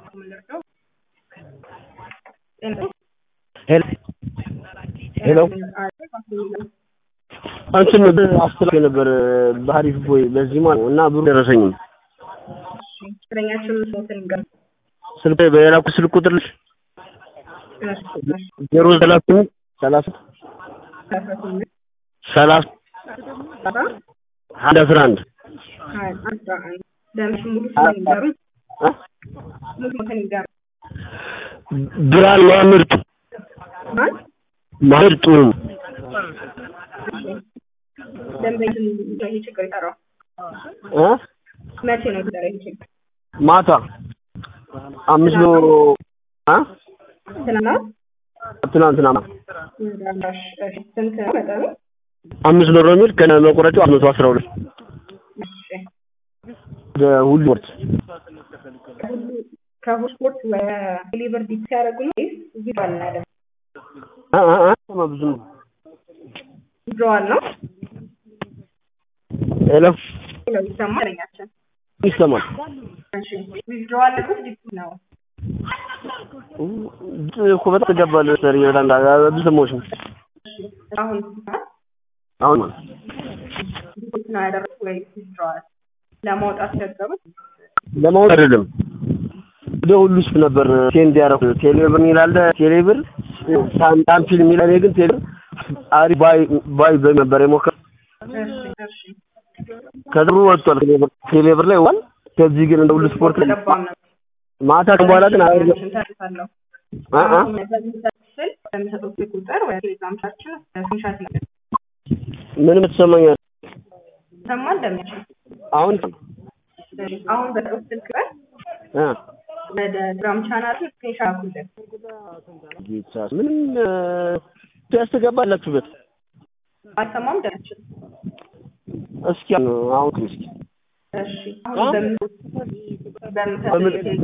ሄሎ አንቺን አስተላልፌ ነበር በሀሪፍ ቦይ በዚህ ማለት ነው እና ብሩ ደረሰኝም ፍቅረኛችን ሶትን ገር ስልክ በሌላኩ ስልክ ቁጥር ልሽ ዜሮ ሰላሳ ስምንት ሰላሳ ሰላሳ አንድ አስራ አንድ ደምሽ ሙሉ ስም ይንገሩኝ። ሙሉ ስም ይንገሩኝ። ብርሃን ማምርት ማን ማህር ጥሩ ደንበኛችን ይሄ ችግር የጠራው እ መቼ ነው የተጠራ ይሄ ችግር? ማታ አምስት ነው አ ትናንትና ትናንትና እሺ፣ ስንት ነው መጠኑ? አምስት ነው የሚል ከነ መቁረጫው አምስት መቶ አስራ ሁለት እሺ ሁሉ ወርት ከሁሉ ስፖርት ወደ ሊቨር ዲፕ ሲያደርጉ ነው ወይስ ቪድሮዋል ነው ያደረጉት? አ አ አ ሰማ ብዙ ነው ቪድሮዋል ነው ሄሎ ነው ይሰማል ፍቅረኛችን። ይሰማል እሺ ቪድሮዋል ነው ዲፕ ነው? እኮ በጣም ትገባለህ ሰር ይላል ብዙ ሰሞች ነው አሁን አሁን ማለት ዲፕ ነው ያደረጉት ወይስ ቪድሮዋል? ለማውጣት ቸገሩት? ለማወቅ አይደለም ወደ ሁሉ ስፍ ነበር ሴንድ ያደረኩት ቴሌብር ይላል ቴሌብር ሳንታም ፊልም ይላል እኔ ግን ቴሌብር አሪ ባይ ባይ በ ነበር የሞከር እሺ እሺ ከድሩ ወጥቷል ቴሌብር ቴሌብር ላይ ዋል ከዚህ ግን እንደ ሁሉ ስፖርት ላይ አልገባም ነበር። ማታ ከም በኋላ ግን አይ ተርፋለሁ አ አ ስል በሚሰጡት ቁጥር ወደ ቴሌግራምቻችን ስክሪንሻት ላይ ምንም ተሰማኛል ይሰማል እንደሚችል አሁን አሁን በሰጡት ስልክ ላይ አ ወደ ቴሌግራም ቻናል ስክሪንሻት አኩልን ጌታ ምንም ያስተጋባላችሁበት አይሰማም እንደሚችል እስኪ አሁን እስኪ እሺ አሁን በምን በምን